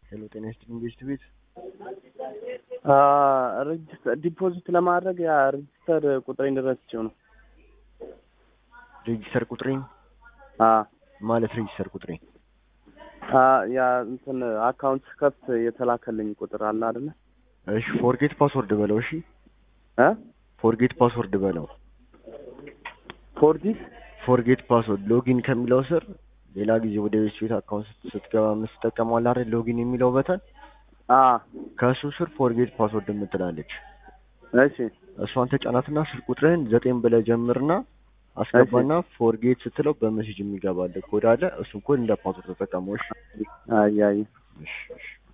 ሄሎ ጤና ይስጥልኝ ቤስት ቤት ሬጅስተር ዲፖዚት ለማድረግ ያ ሬጅስተር ቁጥሬን ረስቼው ነው። ሬጂስተር ቁጥሬን አ ማለት ሬጂስተር ቁጥሬ አ ያ እንትን አካውንት ከፍት የተላከልኝ ቁጥር አለ አይደለ? እሺ ፎርጌት ፓስወርድ በለው እሺ እ ፎርጌት ፓስወርድ በለው ፎርጂት ፎርጌት ፓስወርድ ሎጊን ከሚለው ስር ሌላ ጊዜ ወደ ቤስት ቤት አካውንት ስትገባ የምትጠቀመው አለ አይደል ሎጊን የሚለው በተን አ ከእሱ ስር ፎርጌት ፓስወርድ የምትላለች እሺ እሷን ተጫናትና ስልክ ቁጥርህን ዘጠኝ ብለህ ጀምርና አስገባና ፎርጌት ስትለው በሜሴጅ የሚገባልህ ኮድ አለ እሱን ኮድ እንደ ፓስወርድ ተጠቀመው እሺ አይ አይ እሺ እሺ